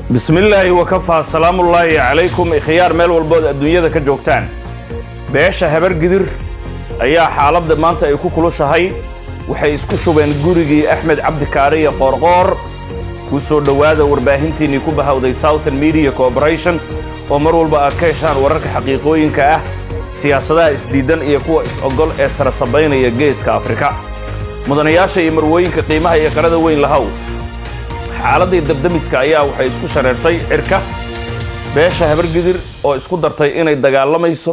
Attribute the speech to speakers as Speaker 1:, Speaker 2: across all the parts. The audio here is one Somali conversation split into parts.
Speaker 1: bismillaahi wakafaa salaamullaahi calaykum ikhyaar meel walbood adduunyada ka joogtaan beesha habar gidir ayaa xaaladda maanta ay ku kulushahay waxay isku shubeen gurigii axmed cabdikaariya qoorqoor ku soo dhowaada warbaahintiinnii ku bahawday southern media corporation oo mar walba aad ka heshaan wararka xaqiiqooyinka ah siyaasadaha isdiidan iyo kuwa is-ogol ee sarasabaynaya geeska afrika mudanayaasha iyo marwooyinka qiimaha iyo qarada weyn lahow xaaladdii dabdamiska ayaa waxay isku shareertay cirka beesha habargidir oo isku dartay inay dagaalamayso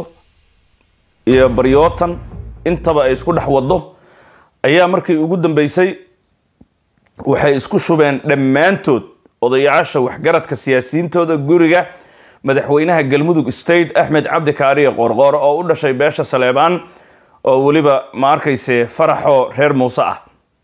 Speaker 1: iyo baryootan intaba ay isku dhex waddo ayaa markii ugu dambaysay waxay isku shubeen dhammaantood odayaasha waxgaradka siyaasiyiintooda guriga madaxweynaha galmudug state axmed cabdi kaariye qoorqoor oo u dhashay beesha saleebaan oo weliba ma arkayse faraxoo reer muuse ah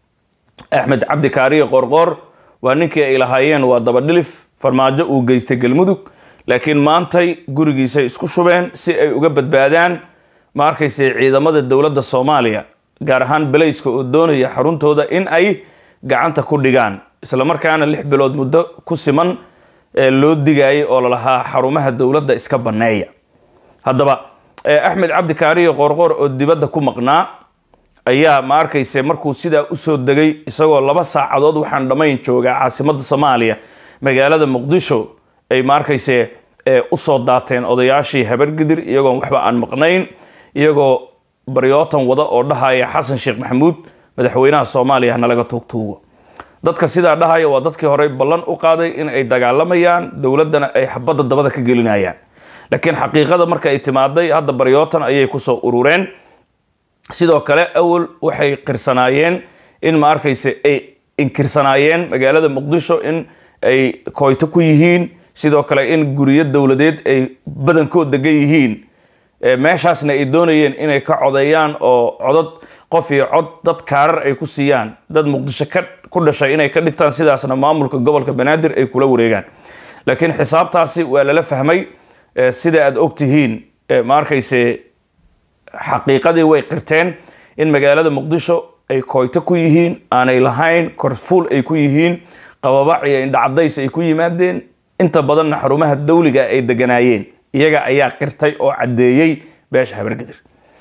Speaker 1: axmed cabdi kaariye qoorqoor waa ninkii ay lahaayeen waa dabadhilif farmaajo uu geystay galmudug laakiin maantay gurigiisay isku shubeen si ay uga badbaadaan ma arkayse ciidamada dowladda soomaaliya gaar ahaan belayska oo doonaya xaruntooda in ay gacanta ku dhigaan islamarkaana lix bilood muddo ku siman ee loo digaayay oo lalahaa xarumaha dowladda iska banneeya haddaba axmed cabdi kaariye qoorqoor oo dibadda ku maqnaa ayaa ma arkayse markuu sidaa usoo degay isagoo laba saacadood waxaan dhammayn joogaa caasimadda soomaaliya magaalada muqdisho ay ma arkayse usoo daateen odayaashii habargidir iyagoon waxba aan maqnayn iyagoo baryootan wada oo dhahaya xasan sheekh maxamuud madaxweynaha soomaaliya nalaga tuugtuugo dadka sidaa dhahaya waa dadkii horey ballan u qaaday in ay dagaalamayaan dowladdana ay xabadda dabada ka gelinayaan laakiin xaqiiqada marka ay timaaday hadda baryootan ayay kusoo urureen sidoo kale awal waxay qirsanaayeen in ma arkayse ay inkirsanaayeen magaalada muqdisho in ay koyto ku yihiin sidoo kale in guryo dowladeed ay badankood degan yihiin meeshaasna ay doonayeen inay ka codeeyaan oo codad qof iyo cod dad kaarar ay ku siiyaan dad muqdisho ku dhashay inay ka dhigtaan sidaasna maamulka gobolka banaadir ay kula wareegaan laakiin xisaabtaasi waa lala fahmay sida aad ogtihiin ma arkayse xaqiiqadii way qirteen in magaalada muqdisho ay koyto ku yihiin aanay lahayn korfuul ay ku yihiin qababac iyo indhacadays ay ku yimaadeen inta badanna xarumaha dawliga ay deganaayeen iyaga ayaa qirtay oo caddeeyey beesha habargidir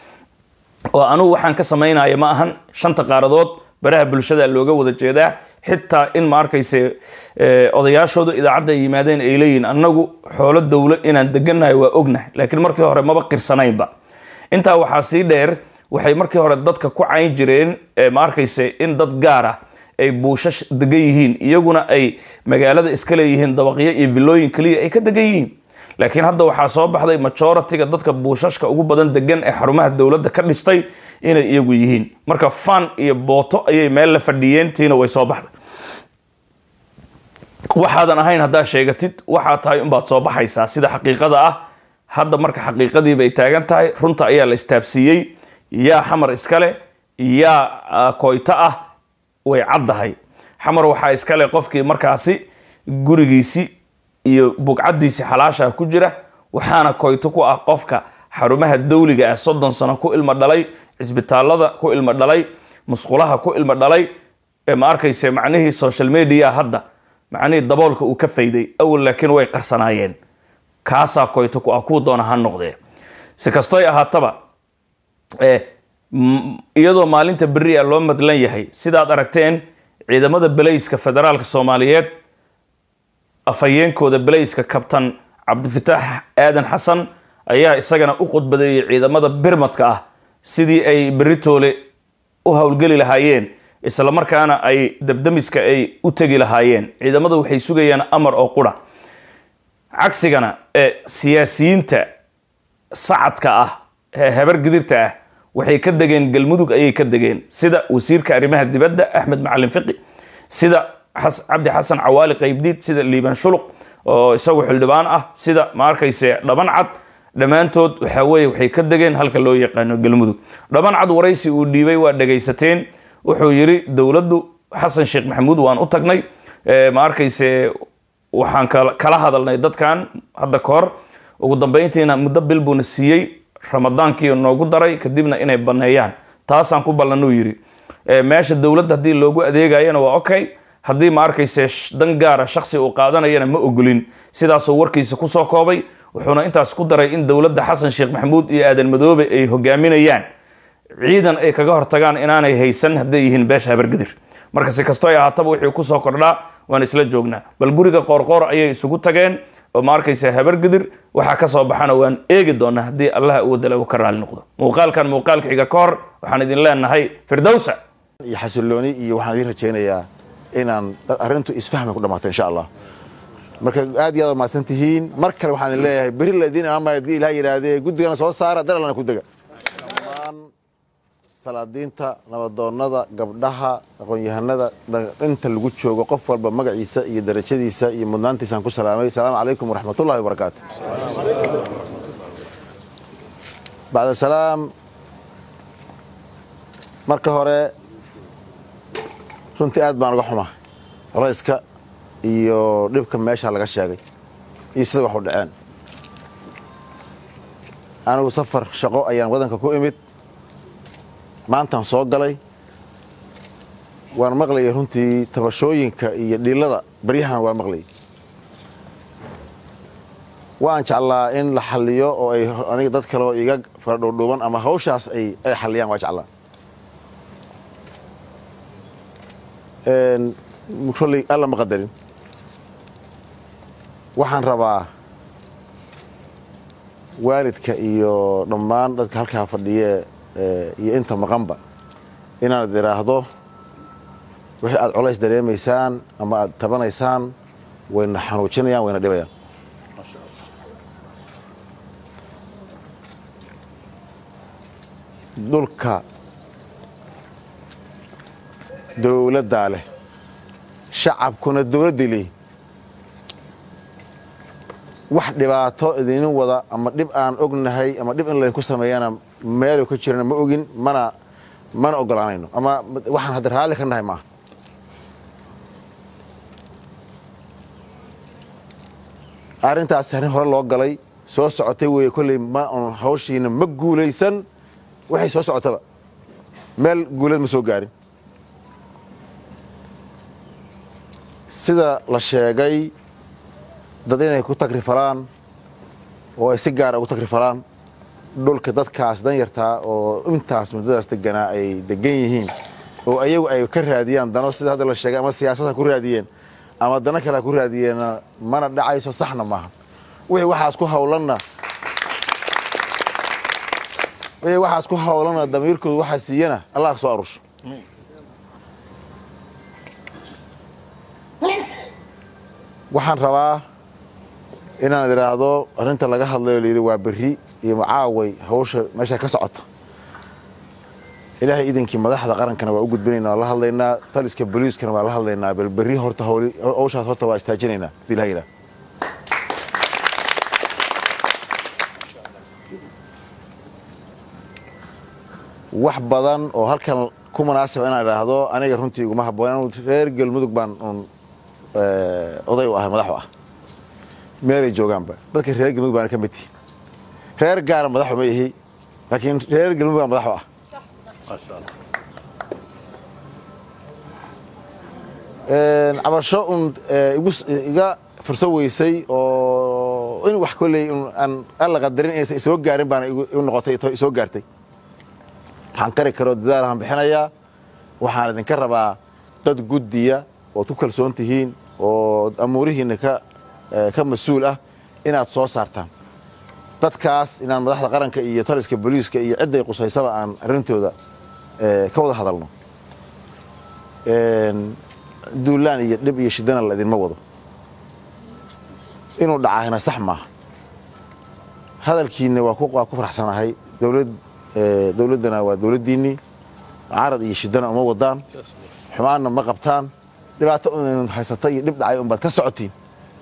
Speaker 1: oo anugu waxaan ka samaynaya ma ahan shanta qaaradood baraha bulshada looga wada jeedaa xitaa in ma arkayse odayaashooda idaacadda ay yimaadeen ay leeyihin annagu xoolo dowlo inaan degannahay waa ognahay laakiin markii hore maba qirsanaynba intaa waxaa sii dheer waxay markii hore dadka ku cayn jireen ma arkayse in dad gaar ah ay buushash degan yihiin iyaguna ay magaalada iska leeyihiin dabaqyo iyo villooyin keliya ay ka degan yihiin laakiin hadda waxaa soo baxday majoritiga dadka buushashka ugu badan degan ee xarumaha dowladda ka dhistay inay iyagu yihiin marka fan iyo booto ayay meel la fadhiyeen tiina way soo baxday waxaadan ahayn haddaa sheegatid waxaa tahay unbaad soo baxaysaa sida xaqiiqada ah hadda marka xaqiiqadiiba ay taagan tahay runta ayaa la istaabsiiyey yaa xamar iskale yaa koyto ah way caddahay xamar waxaa iskale qofkii markaasi gurigiisi iyo bugcaddiisi xalaasha ku jira waxaana koyto ku ah qofka xarumaha dawliga ah soddon sano ku ilmo dhalay cisbitaalada ku ilmo dhalay musqulaha ku ilmo dhalay ma arkayse macnihii social media hadda macnihii daboolka uu ka fayday awal laakiin way qarsanaayeen kaasaa koyto ku ah kuu doona ha noqdee si kastoy ahaataba iyadoo maalinta berri a loo madlan yahay sidaad aragteen ciidamada belayska federaalka soomaaliyeed afhayeenkooda belayska kabtan cabdifitaax aadan xasan ayaa isagana u qudbadeeyey ciidamada birmadka ah sidii ay beritoole u howlgeli lahaayeen islamarkaana ay dabdamiska ay u tegi lahaayeen ciidamada waxay sugayaan amar oo qura cagsigana ee siyaasiyiinta sacadka ah ee habargidirta ah waxay ka degeen galmudug ayay ka degeen sida wasiirka arrimaha dibadda axmed macalin fiqi sida cabdi xasan cawaali qaybdiid sida liibaan shuluq oo isagu xildhibaan ah sida ma arkayse dhaban cad dhammaantood waxaa weye waxay ka degeen halka loo yaqaano galmudug dhaban cad waraysi uu dhiibay waa dhagaysateen wuxuu yiri dowladdu xasan sheekh maxamuud waan u tagnay ma arkayse waxaan kala hadalnay dadkan hadda ka hor ugu dambeyntiina muddo bil buuna siiyey ramadaankii noogu daray kadibna inay banneeyaan taasaan ku ballanuu yiri meesha dowladda haddii loogu adeegayana waa okay haddii ma arkayse sh- dan gaara shaksi uu qaadanayana ma ogolin sidaasuu warkiisa kusoo koobay wuxuuna intaas ku daray in dowladda xasan sheekh maxamuud iyo aadan madoobe ay hogaaminayaan ciidan ay kaga hortagaan inaanay haysan hadday yihiin beesha habargidir marka si kastoo ay ahaataba wixii kusoo kordhaa waan isla joognaa bal guriga qoorqoor ayay isugu tageen oo ma arkaysa habargidir waxaa ka soo baxana waan eegi doonaa haddii allaha uwadala uu ka raali noqdo muuqaalkan muuqaalka xiga ka hor waxaan idin leenahay firdowsa
Speaker 2: iyo xasilooni iyo waxaan idiin rajaynayaa inaan arrintu isfahmay ku dhammaato insha allah marka aad iyo aad mahadsan tihiin mar kale waxaan idin leeyahay beri laydin amaama haddii ilaah yidhaahdee guddigana soo saara daralana ku dega dhammaan salaadiinta nabadoonnada gabdhaha aqoon-yahanada inta lagu joogo qof walba magaciisa iyo darajadiisa iyo mudnaantiisaan ku salaamay asalaamu calaykum waraxmatullahi wabarakaatu bacda salaam marka hore runtii aad baan uga xuma culayska iyo dhibka meesha laga sheegay iyo sida wax u dhaceen anigu safar shaqo ayaan waddanka ku imid maantaan soo galay waan maqlayay runtii tabashooyinka iyo dhiilada baryahan waa maqlayay waan jeclaa in la xalliyo oo ay aniga dad kale oo iga faradhuudhuuban ama hawshaas ay ay xalliyaan waa jeclaa kolley alla ma qadarin waxaan rabaa waalidka iyo dhammaan dadka halkaa fadhiye iyo inta maqanba inaad idhaahdo wixii aad colays dareemaysaan ama aad tabanaysaan wayna xanuujinayaan wayna dhibayaan dhulka dowladdaa leh shacabkuna dowladdii leeyihin wax dhibaato idinin wada ama dhib aan ognahay ama dhib in laydinku sameeyana meelu ka jirana ma ogin mana mana ogolaanayno ama waxaan hadda raalli ka nahay maaha arrintaas arrin hore loo galay soo socotay weeye kolley ma un hawshiina ma guulaysan waxay soo socotaba meel guulad ma soo gaarin sida la sheegay dad inay ku tagrifalaan oo ay si gaara ugu tagrifalaan dhulka dadkaas danyartaa oo intaas muddadaas deganaa ay degan yihiin oo ayagu ay ka raadiyaan dano sida hadda la sheegay ama siyaasadha ku raadiyeen ama dano kale ha ku raadiyeenna mana dhacayso saxna maaha wixii waxaas ku hawlanna wixii waxaas ku hawlanna damiirkoodu waxaa siiyana allah ka soo arusho waxaan rabaa inaan idhaahdo arrinta laga hadlayo layidhi waa berri iyo macaaway hawsha meesha ka socota ilaahay idinkii madaxda qarankana waa u gudbinaynaa waa la hadlaynaa taliska boliiskana waa la hadlaynaa bal berri horta hawshaas horta waa istaajinaynaa hadii ilaha yidhaha wax badan oo halkan ku munaasaba inaan idhaahdo aniga runtii iguma habboon reer galmudug baan un oday u ahay madaxu ah meelay joogaanba dadka reer galmudug baana ka mid tihi reer gaara madaxu ma ihi laakiin reer galmudug baa madaxu ah cabasho un iga furso weysay oo in wax kolley aan alla qadarin inaysan isoo gaarin baana igu noqotay isoo gaartay waxaan kari karoo dadaalaan bixinayaa waxaan idinka rabaa dad guddiya ood ku kalsoon tihiin oo amuurihiinna ka mas-uul ah inaad soo saartaan dadkaas inaan madaxda qaranka iyo taliska boliiska iyo cidday qusaysaba aan arrintooda ka wada hadalno duulaan iyo dhib iyo shidana la idinma wado inuu dhacaahina sax maaha hadalkiinna waa ku faraxsanahay dowladdana waa dowladdiinnii carad iyo shidana uma wadaan xumaanna ma qabtaan dhibaato un haysata iyo dhib dhacay un baad ka socotiin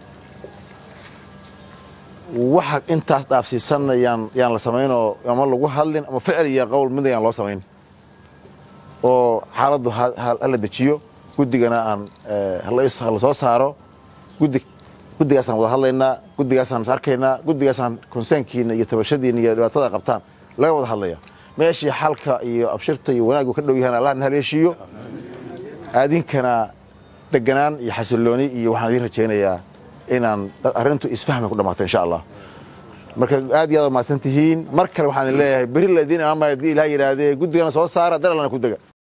Speaker 2: waxa intaas dhaafsiisanna yaan yaan la samaynoo ama lagu hadlin ama ficil iyo qowl mid ayaan loo samayn oo xaaladdu hala dejiyo guddigana aan hala soo saaro guddi guddigaasaan wada hadlaynaa guddigaasaan is arkaynaa guddigaasaan konseynkiina iyo tabashadiina iyo dhibaatada qabtaan laga wada hadlaya meeshii xalka iyo abshirta iyo wanaaggu ka dhow yahaan allah na haleeshiiyo aadinkana deganaan iyo xasillooni iyo waxaan idiin rajaynayaa inaan arrintu isfahmay ku dhammaato insha allah marka aad iyo aad mahadsan tihiin mar kale waxaan idin leeyahay beri la idiin imaamaya haddii ilaah yidhaahdee guddigana soo saara dar allana ku dega